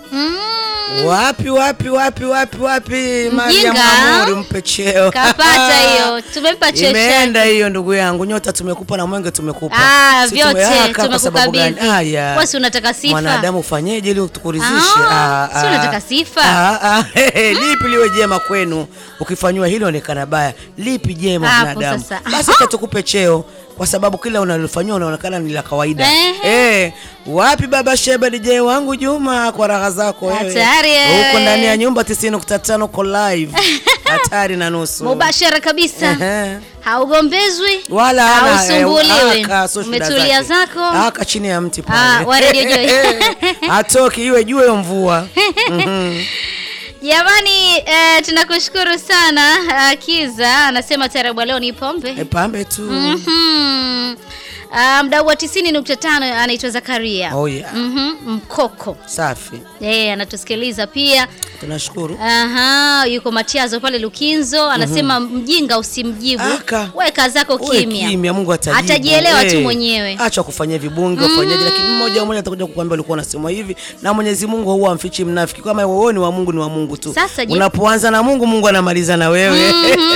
Mm, Wapi wapi wapi wapi wapi, Mariam Mjinga. Amuri, mpe cheo. kapata hiyo, tumempa cheo Imeenda chake. hiyo ndugu yangu, nyota tumekupa na mwenge tumekupa. Ah, Si vyote tumehaka kwa sababu gani? tumekukabidhi. Haya. Wewe si unataka sifa? Mwanadamu ufanyeje ili tukuridhishe? Ah, si unataka sifa? Ah, ah, hehe, lipi liwe jema kwenu? Ukifanywa hilo onekana baya. Lipi jema Hapo mwanadamu? sasa. Basi acha tukupe cheo kwa sababu kila unalofanywa unaonekana ni la kawaida. Ehe. Eh, wapi baba Sheba DJ wangu Juma kwa raha zako wewe? Hatari, eh. Huko ndani ya nyumba 90.5 uko live. Hatari na nusu. Mubashara kabisa. Ehe. Haugombezwi Wala hana, hausumbuliwi. eh, aka, so shida Umetulia zake. zako. Aka chini ya mti pale. Ah, wa Radio Joy. Hatoki iwe jua iwe mvua. Mhm. Jamani, eh, tunakushukuru sana ah, Kiza anasema tarabu leo ni pombe. E, pambe tu. Mhm. Ah, mdau wa 90.5 anaitwa Zakaria. Oh yeah. Mhm, Mkoko. Safi. Eh, anatusikiliza pia. Tunashukuru. Aha, yuko Matiazo pale Lukinzo anasema mjinga usimjibu. Aka. Weka zako Uwe kimya. kimya, Mungu atajibu. Atajielewa tu Eh, mwenyewe. Acha kufanyia vibunge ufanyaje, lakini mmoja mmoja atakuja kukuambia ulikuwa unasema hivi, na Mwenyezi Mungu huwa amfichi mnafiki. Kama wewe ni wa Mungu, ni wa Mungu tu. Sasa je- Unapoanza na Mungu, Mungu anamaliza na wewe.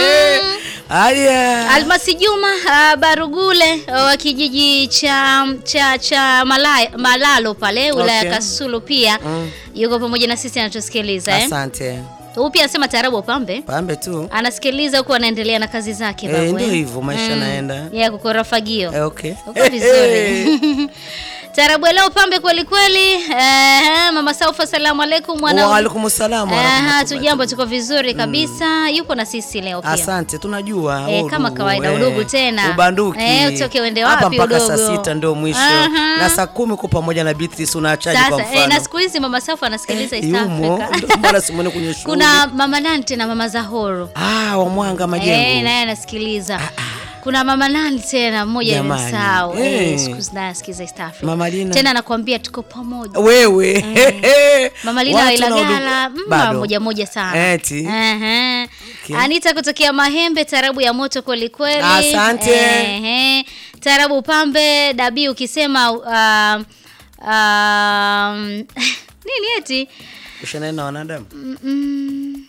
Haya. Almasi Juma ah, Barugule ah, wa kijiji cha cha cha Malaya, Malalo pale wilaya ya Okay. Kasulu pia yuko pamoja na sisi anatusikiliza eh. Asante. Huyu pia anasema tarabu pambe. Pambe tu. Anasikiliza huku anaendelea na kazi zake Eh, babu. ndio eh. hivyo maisha Mm. naenda. Ya kukora fagio. Eh, okay. Uko vizuri. Tarabu leo pambe kweli kweli. Eh, mama Saufa salamu alaikum mwana. Wa alaikum salaam wa Aha, rahmatullahi. tujambo tuko vizuri kabisa. Yuko na sisi leo pia. Asante, tunajua Eh, udugu, kama kawaida, eh, udugu tena. ubanduki Eh, utoke uende hapa wapi mpaka saa udogo? sita ndio mwisho Aha. na saa kumi uko pamoja na Beatrice unaachaje kwa Sasa eh, na mfano siku hizi mama Saufa anasikiliza East yumo Africa. ndio maana simuone kwenye shughuli Kuna mama nani tena mama Zahoro. ah wa mwanga majengo Eh, naye anasikiliza. Kuna mama nani tena mmoja Jamani. nimemsahau. Eh. Eh, siku hizi naye anasikiza East Africa. Mama Lina. Tena anakuambia tuko pamoja. wewe Mama Lina wa Watu na Ilagala, udugu- mm, bado. moja moja sana. Eti. Ehe. Okay. Anita kutokea Mahembe, tarabu ya moto kweli kweli. Asante. Ehe. Tarabu pambe dabi ukisema um, um, nini eti? ushanena na wanadamu Mm,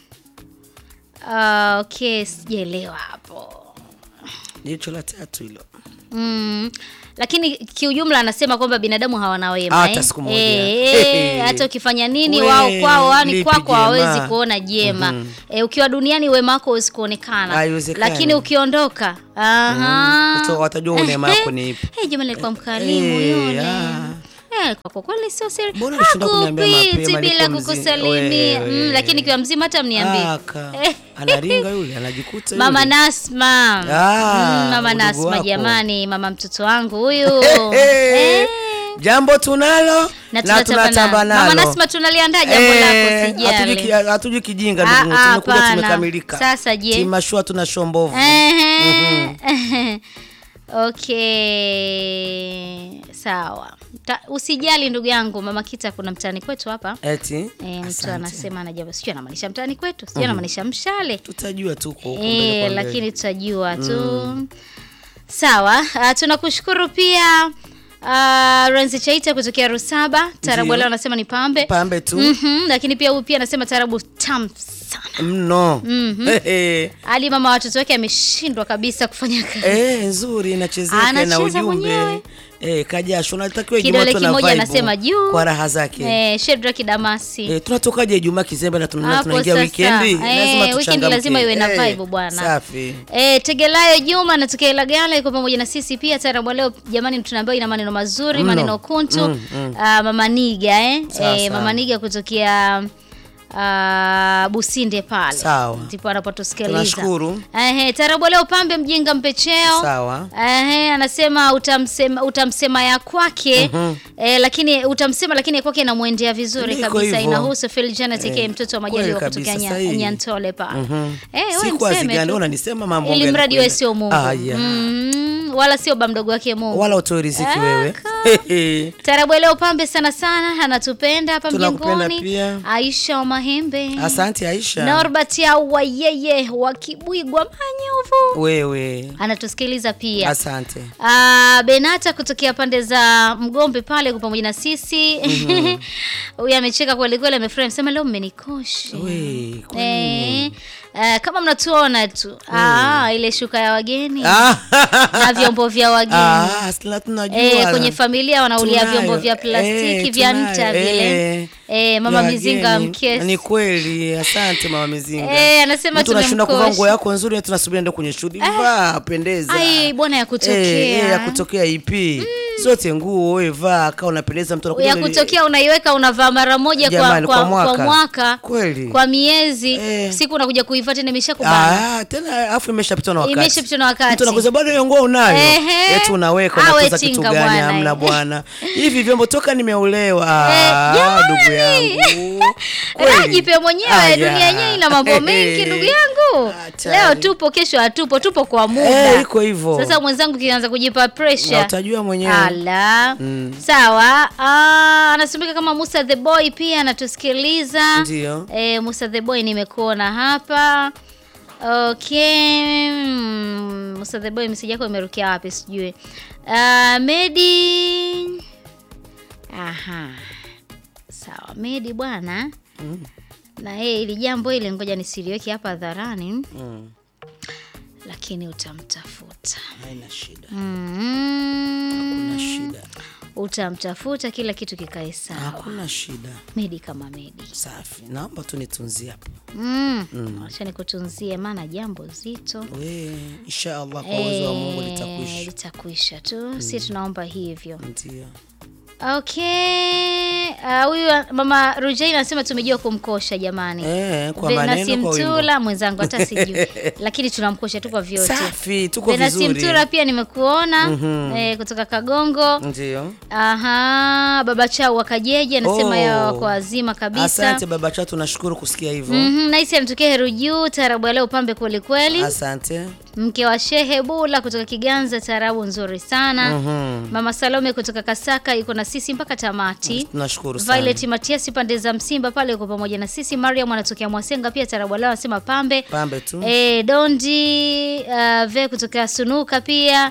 ah, okay, sijaelewa hapo. jicho la tatu hilo Mm. Lakini kiujumla anasema kwamba binadamu hawana wema Hata eh? siku moja. Eh, hata ukifanya nini We, wao kwao yani lipi kwako jema? hawawezi kuona jema. Eh, ukiwa duniani wema wako hauwezi kuonekana. Haiwezekani. Lakini ukiondoka, aha. Kuto- watajua neema yako ni ipi. Eh, jamani alikuwa mkarimu Eh, yule. ah. Eh, kwa kweli sio siri. Mbona ulishinda kuniambia Hakupiti mapema, bila nilikuwa mzima. kukusalimia. Wewe. Mm, lakini kiwa mzima hata mniambie. aka Eh. anaringa yule anajikuta Mama yule. Nasma. Ah, Mm, mama udugu Nasma wako. jamani, mama mtoto wangu huyu. Eh, Eh, jambo tunalo na na tunatamba tunatamba nalo. Mama nalo Nasma tunaliandaa jambo Eh, lako hatuji ki- sijali. hatuji kijinga Ah, ndugu ah, tumekuja hapana. tumekamilika Sasa je? timashua tuna shombovu Ehe. Okay. Sawa. Ta, usijali ndugu yangu, mama Kita kuna mtaani kwetu hapa. eti E, mtu asante. anasema anajaba, sijui anamaanisha mtaani kwetu, sijui anamaanisha mshale. tutajua tu kwa huko mbele E, kwa mbele. lakini tutajua tu. Sawa, uh, tunakushukuru pia uh, Renzi Chaita kutokea Rusaba. Tarabu Ndio. leo anasema ni pambe. pambe tu Mhm, lakini pia huyu pia anasema tarabu tamu sana. mno Ehe. Ali mama watoto wake ameshindwa kabisa kufanya kazi. Eh, nzuri inachezeka na Anacheza ujumbe mwenyewe. eh, kajasho natakiwa Kidole Ijumaa tuna kimoja vibe anasema juu. kwa raha zake Eh, Shedrack Damasi. Eh, tunatokaje Ijumaa kizembe na tuna- Hapo tunaingia sasa. wikendi Eh, lazima weekend tuchangamke. lazima iwe na Eh, vibe bwana. safi E, Tegelayo Juma anatokea Ilagala yuko pamoja na sisi pia. Tarabu leo jamani, tunaambiwa ina maneno mazuri, Mno. maneno kuntu. Mm, mm. Ah, mama Niga eh? Sawa, Eh, sawa. mama Niga kutokea ah, Businde pale Sawa. ndipo anapotusikiliza. Tunashukuru. Ehe, tarabu leo pambe mjinga mpecheo. sawa Ehe, anasema utamsema, utamsema ya kwake eh, lakini utamsema lakini ya kwake inamwendea vizuri Ndiko kabisa. hivyo. Inahusu Phil Janet Eh, K mtoto wa kweli Majaliwa kabisa, kutokea Nya- sahihi. Nyantole pale. Mhm. Eh, wewe si kwa mseme zigani tu. unanisema mambo Ili gani mradi kweli? wewe sio Mungu. Ah, yeah. Mhm, wala sio ba mdogo wake Mungu. wala utoe riziki wewe Aka. Tarabu leo pambe sana sana, anatupenda hapa Tunakupenda mjengoni. pia. Aisha wa Mahembe. asante Aisha Norbert au yeye wa Kibwigwa Manyovu. wewe Anatusikiliza pia. asante Ah, Benata kutokea pande za Mgombe pale kwa pamoja na sisi. huyu amecheka kweli kweli, amefurahi, amesema leo mmenikosha. We, kwa Eh, nini? eh, kama mnatuona tu ah, ile shuka ya wageni Ah, na vyombo vya wageni ah, sila tunajua. Eh, kwenye familia wanaulia Tunayo. vyombo vya plastiki Eh, vya tunayo. nta vile. Eh, Eh, mama vya Mizinga wageni. mkesi. Ni kweli, asante mama Mizinga. Eh, anasema Mtu anashinda kuvaa tumemkosha. nguo yako nzuri, tunasubiri ndio kwenye shughuli. Vaa, pendeza. Ai, bwana ya kutokea. Eh, eh, ya kutokea ipi? Zote nguo wewe vaa, kaa unapendeza mtu anakuja ya ni- kutokea unaiweka unavaa mara moja kwa, Jamani, kwa, kwa kwa mwaka. mwaka Kweli. kwa miezi Eh. siku unakuja kuivaa tena imeshakubana Ah, tena afu imeshapitwa na wakati. Imeshapitwa na wakati. Mtu anakuza bado hiyo nguo unayo. Ehe. Eti unaweka Awe unatuza kitu chinga gani? bwana. Hamna bwana. Hivi vyombo toka nimeolewa. Eh, Ah, jamani. ndugu yangu. Raha jipe mwenyewe Aya. dunia yenyewe ina mambo mengi ndugu yangu Hatari. leo tupo kesho hatupo tupo kwa Eh, muda iko hivyo. sasa mwenzangu kianza kujipa Na pressure utajua mwenyewe. ala sawa ah, anasemeka kama Musa the boy pia anatusikiliza Ndio. eh, Musa the boy nimekuona hapa okay mm, Musa the boy message yako imerukia wapi sijui uh, Medi aha sawa Medi bwana na yeye ili jambo ile ngoja nisiliweke hapa hadharani Mm, lakini utamtafuta haina shida. mm, Hakuna shida. utamtafuta kila kitu kikae sawa Hakuna shida. medi kama medi Safi. Naomba tu nitunzie hapo. mm. acha nikutunzie maana jambo zito We, inshallah kwa uwezo wa Mungu Eh, litakwisha. litakwisha tu si tunaomba hivyo Ndio. okay Ah, huyu mama Rujaina anasema tumejua kumkosha jamani Eh, kwa Venasi maneno kwa wimbo. Mtula mwenzangu hata sijui lakini tunamkosha tu kwa vyote Safi, tuko Venasi vizuri. Mtula pia nimekuona eh, kutoka Kagongo Ndio. Aha, baba chao wa Kajeje anasema Oh. yao wako wazima kabisa. Asante baba chatu, tunashukuru kusikia hivyo. Mhm, Naisi anatokea Heru Juu, taarabu ya leo pambe kweli kweli. Asante. Mke wa Shehe Bula kutoka Kiganza, taarabu nzuri sana. Mhm. Mama Salome kutoka Kasaka yuko na sisi mpaka tamati. Tunashukuru sana. Violet Matiasi pande za Msimba pale yuko pamoja na sisi. Mariam anatokea Mwasenga pia taarabu ya leo anasema pambe. Pambe tu. E, Dondi uh, ve kutoka Sunuka pia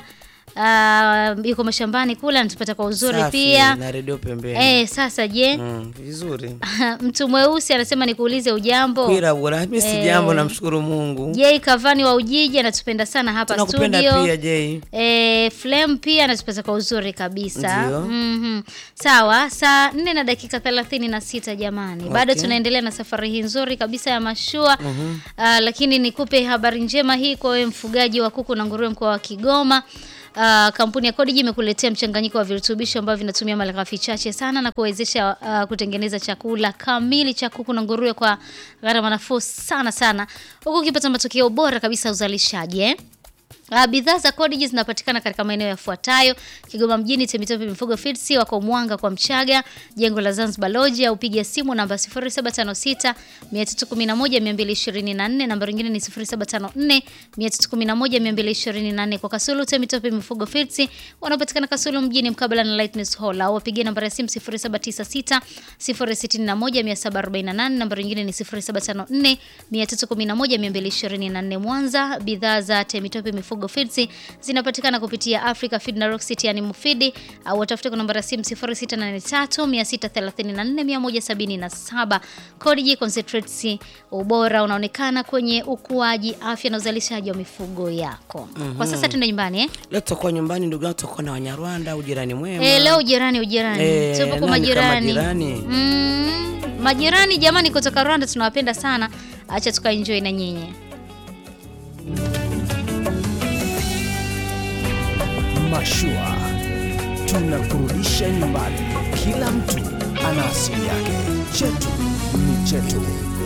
uh, yuko mashambani kule anatupata kwa uzuri Safi, pia. na redio pembeni. Eh, sasa je, Mm, vizuri. mtu mweusi anasema nikuulize ujambo. Kwira bora, mimi si jambo namshukuru Mungu. Jei Kavani wa Ujiji anatupenda sana hapa Tunakupenda studio. pia Jay. E, Flem pia anatupata kwa uzuri kabisa. Ndio. Mhm. Sawa, saa nne na dakika thelathini na sita jamani, bado Okay. tunaendelea na safari hii nzuri kabisa ya mashua Ah, lakini nikupe habari njema hii kwa wewe mfugaji wa kuku na nguruwe mkoa wa Kigoma. Uh, kampuni ya Codigi imekuletea mchanganyiko wa virutubisho ambavyo vinatumia malighafi chache sana na kuwezesha uh, kutengeneza chakula kamili cha kuku na nguruwe kwa gharama nafuu sana sana, huku ukipata matokeo bora kabisa ya uzalishaji eh? Uh, bidhaa za Codigi zinapatikana katika maeneo yafuatayo: Kigoma mjini, Temitope Mifugo Feeds, wako Mwanga kwa Mchaga, jengo la Zanzibar Lodge, au piga simu namba 0756 311 224, namba nyingine ni 0754 311 224. Kwa Kasulu, Temitope Mifugo Feeds wanapatikana Kasulu mjini mkabala na Lightness Hall, au piga namba ya simu 0796 061 748, namba nyingine ni 0754 311 224. Mwanza, bidhaa za Temitope Mifugo Feeds zinapatikana kupitia Africa Feed na Rock City yani Mufidi au watafute kwa namba ya simu 0683 634 177. Codigi Concentrates, ubora unaonekana kwenye ukuaji, afya na uzalishaji wa mifugo yako. Kwa sasa tuende nyumbani eh? Leo tutakuwa nyumbani ndugu yangu, tutakuwa na Wanyarwanda, ujirani mwema. Eh, leo ujirani ujirani. Eh, Tupo kwa nani kama majirani. jirani? Mm, majirani jamani kutoka Rwanda tunawapenda sana. Acha tukaenjoy na nyinyi. Mashua tunakurudisha nyumbani. Kila mtu ana asili yake, chetu ni chetu.